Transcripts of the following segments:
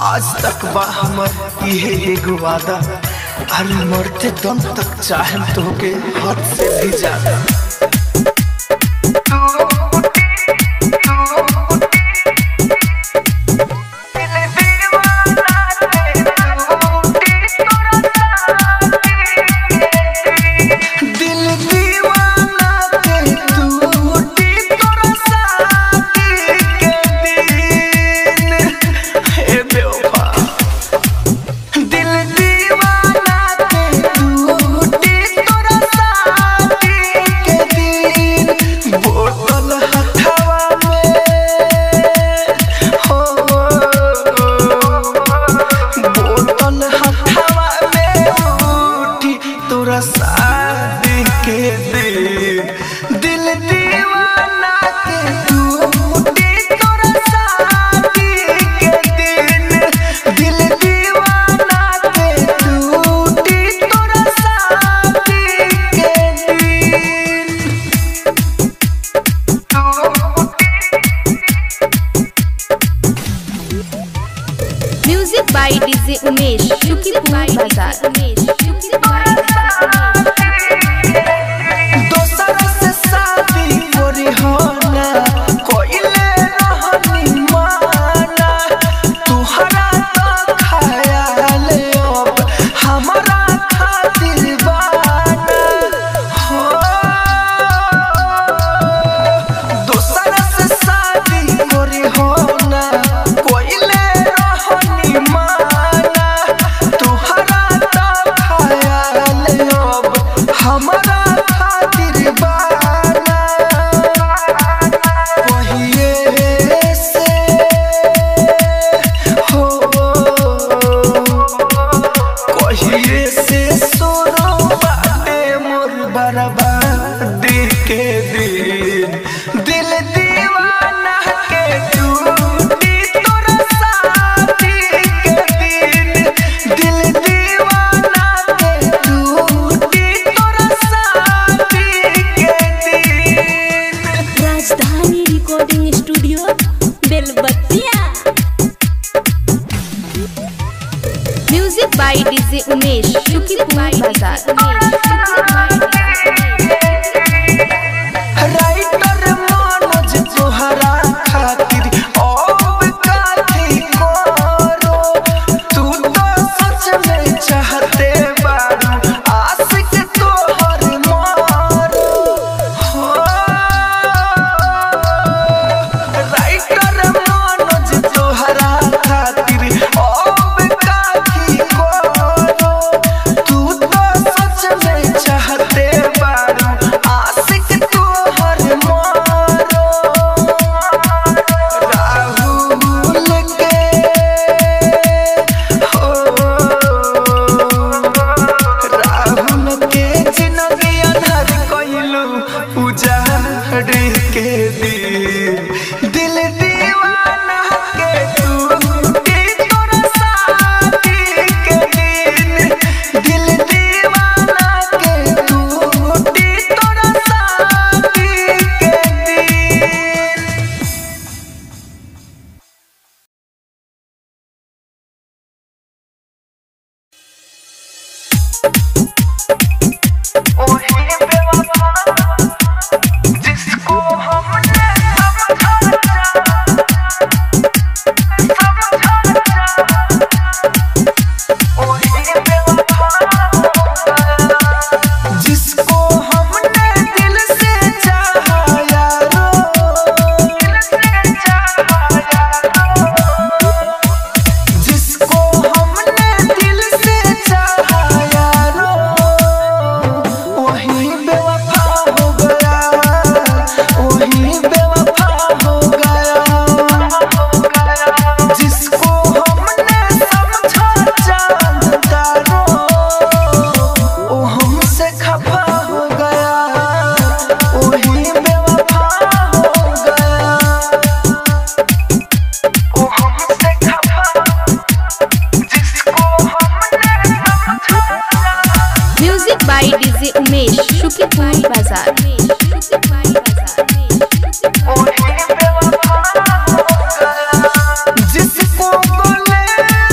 आज तक बा हमर इहे एगो वादा अरे मरते दम तक चाहे तोके हद से भी ज्यादा दिल दीवाना के टूटी तोरा शादी के दिन हे बेवफा दिल दीवाना के टूटी तोरा शादी के दिन बोतल हथवा में हो बोतल हथवा में उठी तोरा शादी के दिन दिल दीवाना के टूटी तोरा शादी के दिन दिल दीवाना के टूटी तोरा शादी के दिन म्यूजिक बाय डीजे उमेश शुक्रिया बाजार दोसर से शादी करी हो ना कोइले रहनी माना तुहरा तो ख्याल अब हमारा खातिर बाना हो दोसर से शादी करी हो ना कोइले रहनी माना तुहरा तो ख्याल अब हमारा खातिर बाना पहिए से हो कहिए से सोनो बाटे मोर बर्बादी के दिन दिल दीवाना के टूटी तोरा शादी के दिन दिल दीवाना के टूटी तोरा शादी के दिन Rajdhani recording studio Belbattiya music by DJ Umesh शुक्रिया बाजार राइटर मनोज तोहरा खातिर अब काथी करो तू तो सच में चाहते बारू आशिक तोहर मारो हो राइटर मनोज तोहरा खातिर अब काथी करो तू तो सच में चाहते बारू आशिक तोहर मारो राहुल के हो राहुल के जिंदगी अनहर कइलू उजाड़ के दिल दिल दीवाना के टूटी तोरा शादी के दिन दिल दीवाना के टूटी तोरा शादी के दिन ओही बेवफा जिसको हमने जिसको हमने दिल से चाहा यारो जिसको हमने दिल से चाहा यारो वही बेवफा हो गया वही बेवफा हो गया जिसको हमने समझा चांद तारो वो हमसे खफा हो गया वही बेवफा हो गया वो हमसे खफा जिसको हमने समझा म्यूजिक बाय डीजे उमेश शुक्रिया बाजार जिसको बोले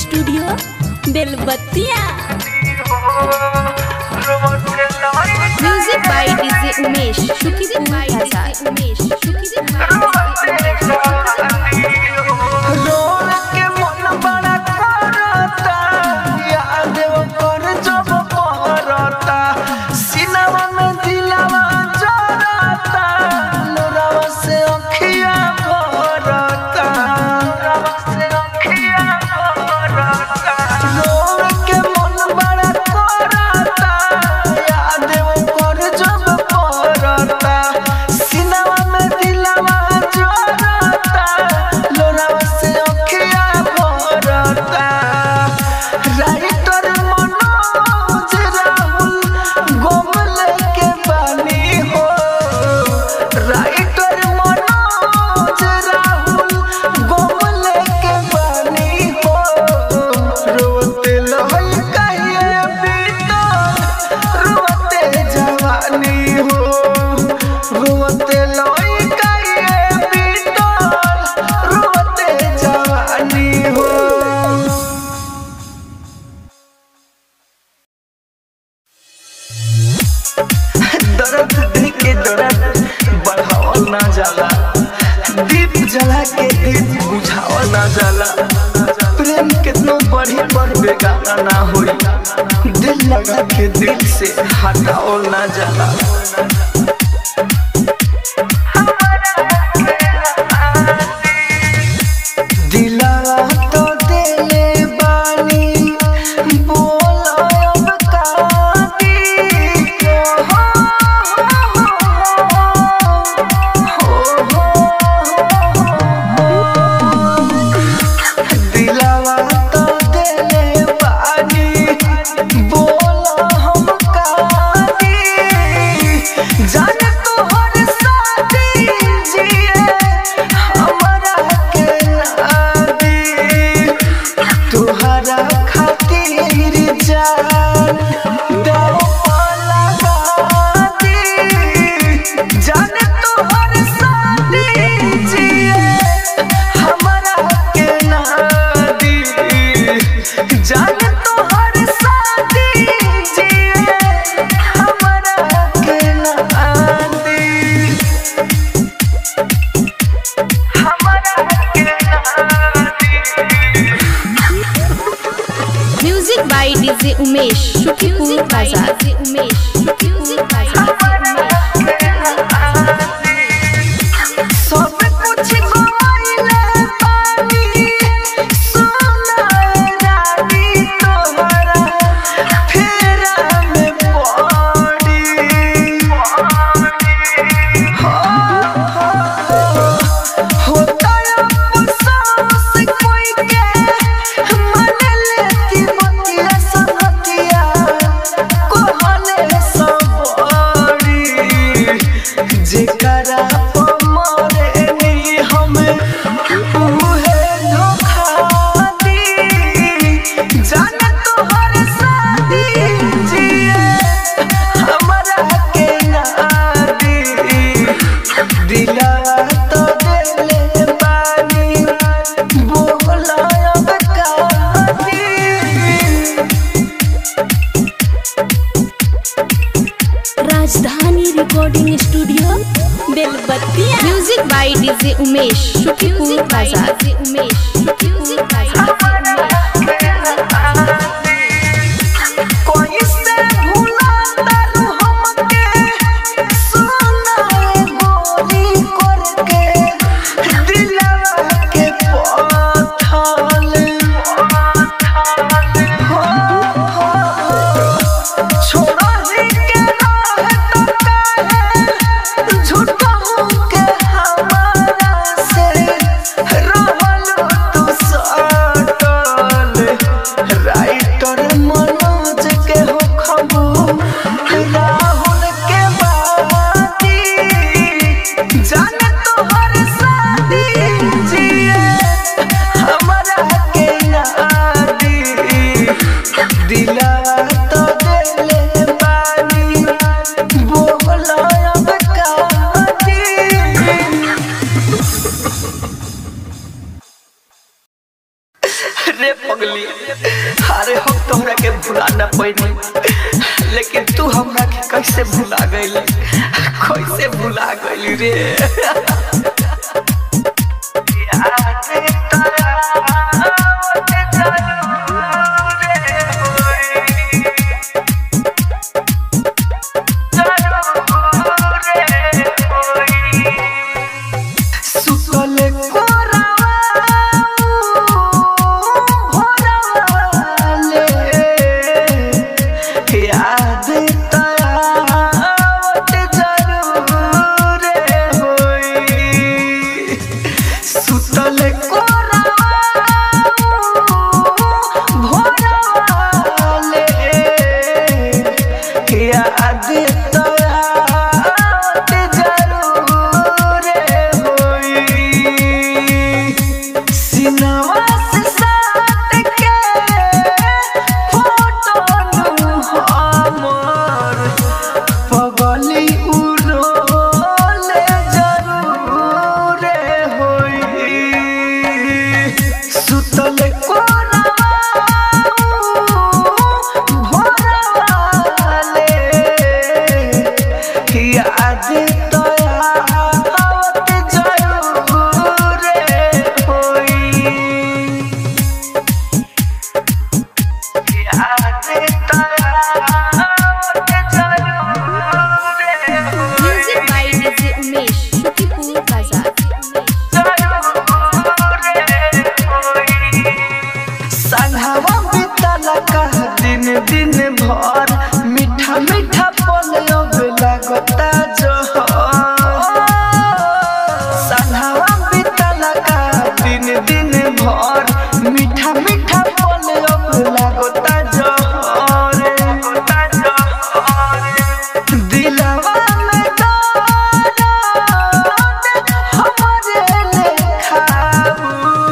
studio Belbattiya music by DJ Umesh शुक्रिया बाय डीजे उमेश शुक्रिया रोल के मन बड़ा करता याद कर जब पहरता सिनवा में दिलवा जरता लोरावा से अखिया भरता लोरावा से अखिया भरता रोल के मन बड़ा करता याद कर जब पहरता सिनवा में दिलवा जरता लोरावा से अखिया भरता राइटर मनोज राहुल गोमल के बानी हो राइटर मनोज राहुल गोमल के बानी हो रोते लहई कहिए बीतल रोते जवानी हो रोते लहई कहिए बीतल रोते जवानी हो दर्द दिल के दर्द बढ़ावल ना जाला दीप जला के दीप बुझावल ना जाला प्रेम कितनो बढ़ी पर बेगाना ना होई दिल लगा के दिल से हटावल ना जाला दिलवा तो देले बानी बोलो अब काटी हो दिलवा तो देले बानी बोलो हम काटी जाने तोहर साथी जिए हमरा के नादी तुहरा खातिर जान दो लगा दी जाने तोहर साथी जिए हमरा के नादी जाने तोहर साथी जिए हमरा के नादी हमरा के नादी म्यूजिक बाय डीजे उमेश शुक्रिया बाजार डीजे उमेश शुक्रिया बाजार सब कुछ गवाइले पानी सोना रानी तोहरा फेरा में पड़ी होता अफसोस कोई के मन लेती बतिया संगतिया कहले सबरी जेकरा पर मरे नी हमें उहे धोखा दी जाने तोहर शादी जिए हमरा के नादी दिला तो देले बानी बोला अब कादी Rajdhani recording studio Belbattiya music by DJ Umesh शुक्रिया बाजार डीजे उमेश शुक्रिया बाजार कोई से भूला तारू हमके सोना गोरी करके दिलवा के पथल छोड़ा ही के रहे तो काहे झूठा के हमारा से रहल तू रे पगली अरे हम तोहरा के भुला न पैनी लेकिन तू हमरा के कैसे भुला गइल कैसे भुला गइल रे याद तोरा आवत जरूर रे होई। जरूर रे होई। सुतले कोरावा भोरवाले याद तयावत जरूर होई सुतले कोरावा भोरवाले याद तयावत जरूर होई सिनवा से साथ के फोटो नु हमर पगली उरोले जरूर होई सुतल कोरावा भोरवाले याद तयावत जरूर होई याद तयावत जरूर music by DJ Umesh Shukipur बाजार संघवा बीतल कह दिन दिन भर मीठा मीठा पलब लगता जोहर संघवा बीतल कह दिन दिन भर मीठा मीठा पलब लगता जोहर लगता जोहर दिलवा में दर्द हमरे लेखाऊ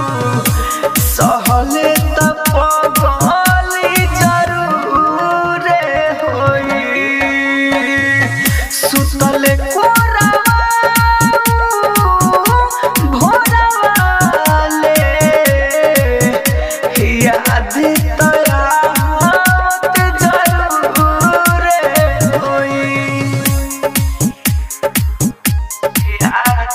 सहले त पगली जरूर होई सुतले कोरावा भोरवाले याद तयावत जरूर होई याद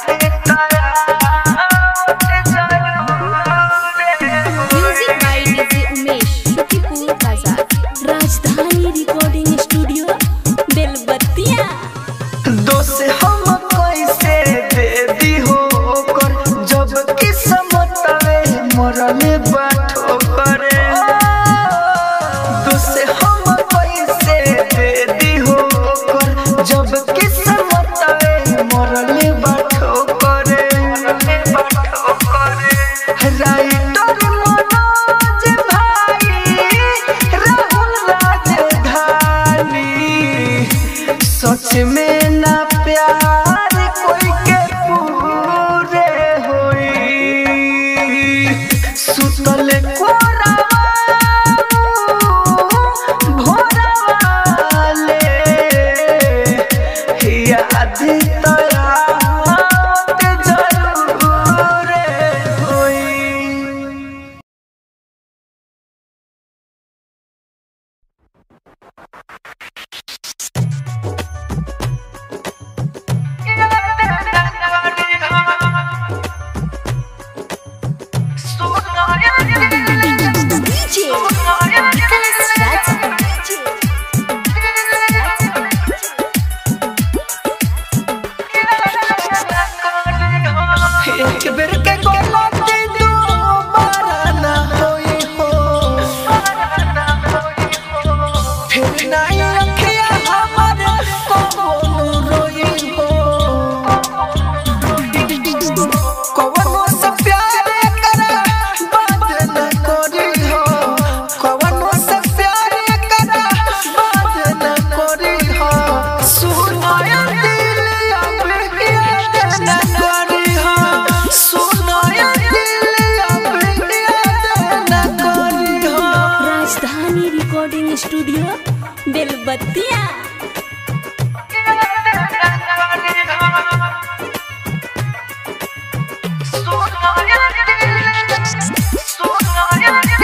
तयावत जरूर music by DJ Umesh Shukipur बाजार राजधानी रिकॉर्डिंग स्टूडियो बेलबत्तिया दोस्त हम कैसे दे दी हो कर जब किस्मत में मरले बाठो करे दोस्त हम कैसे दे दी हो कर जब किस्मत में मरले बाठो करे मरले बाठो करे राइटर मनोज भाई राहुल राजधानी सच में ना प्यार कोई के पूरे होई सुतल कोरावा भोरवाले याद तयावत जरूर होई डीजे विकास राज एक बेर के गलती दोबारा ना होई हो फिर नहीं रखिया हमर कौनो रोई हो कौनो से प्यार करा बात न करी हो कौनो से प्यार करा बात न करी हो सुनाया दिल अब याद न करी हो सुनाया दिल अब याद न करी हो Rajdhani recording studio Belbattiya Sonia, Sonia,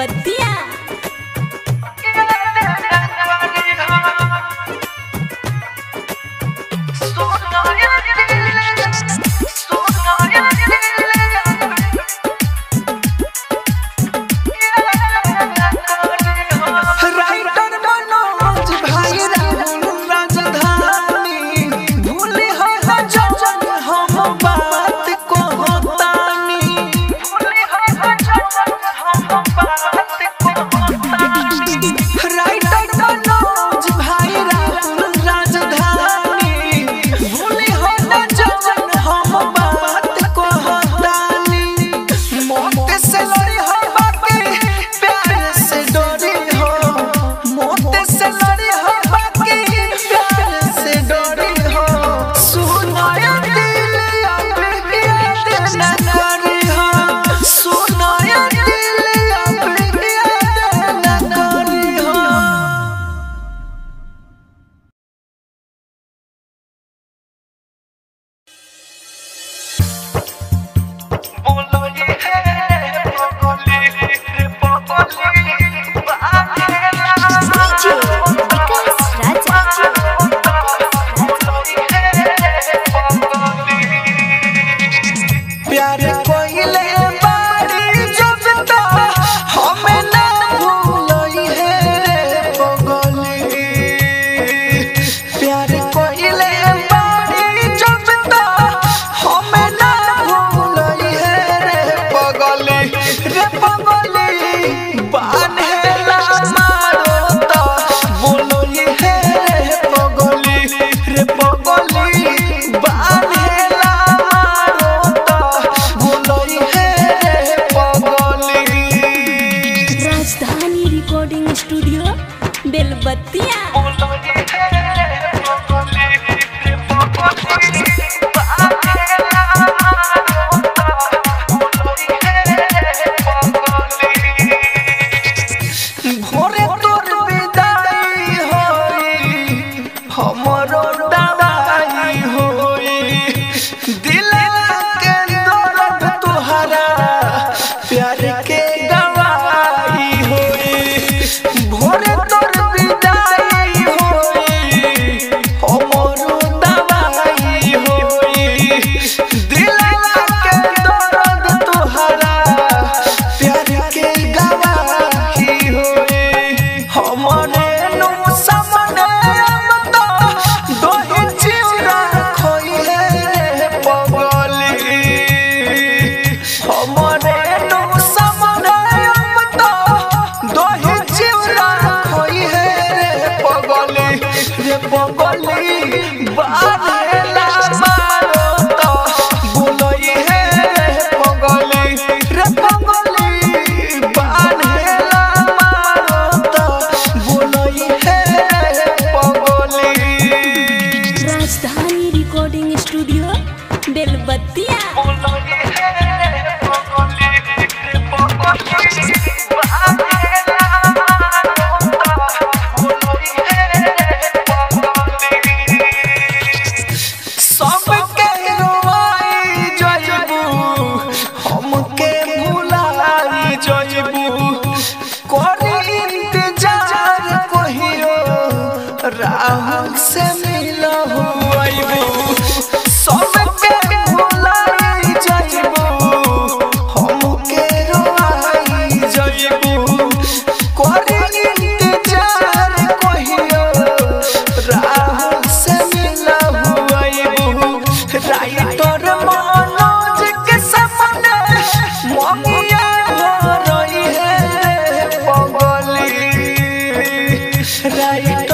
Belbattiya writer Manoj भाई राहुल राजधानी भूली है जवन हम बात को होतानी भूली है जवन हम बात को होतानी राइटर मनोज भाई राहुल राजधानी भूली है जवन हम बात को होतानी मौत से लड़ी हो बाकी प्यार से डरी हो मौत से लड़ी हो बाकी प्यार से डरी हो सुनाया दिल अब याद न करी हो सुनाया दिल अब याद न करी हो बोलो ये है पगली रे पगली बाहेला विकास राजा प्यार कोइले बारी जब तो हमें ना भूलई है रे पगली प्यार कोइले बारी जब तो हमें ना भूलई है रे पगली रे पगली बान्हेला मारो तो बोलो ये है रे पगली रे पगली बान्हेला मारो तो बोलो ये है रे पगली राजधानी रिकॉर्डिंग स्टूडियो बेलबत्तिया बोलो ये है रे पगली रे पगली बान्हेला मारो तो बोलो ये है रे पगली भोरे तोर विदाई होई हमरो दवाई होई दिल के दर्द तुहरा प्यार के गवाही होई भोरे तोर विदाई होई हमरो दवाई होई दिल के दर्द तुहरा प्यार के गवाही होई हमरे नु सामने अब तो दोहे चिउरा खोई रे पगली हमरे नु सामने अब तो दोहे चिउरा खोई रे पगली रे पगली बारेला मारो तो बोलई है पगली रे पगली बारेला मारो तो बोलई है पगली राजधानी रिकॉर्डिंग स्टूडियो बेलबत्तिया बोलई है पगली रे पगली बारेला मारो तो बोलई है पगली सबके रोवाई जइबू हमके भुलाई जइबू करी इंतजार कहियो राहुल से मिलहु अइबू सबके भुलाई जइबू हमके रोवाई जइबू करी इंतजार कहियो राहुल से मिलहु अइबू राइटर मनोज के सपने ममिया हो रही है पगली राइटर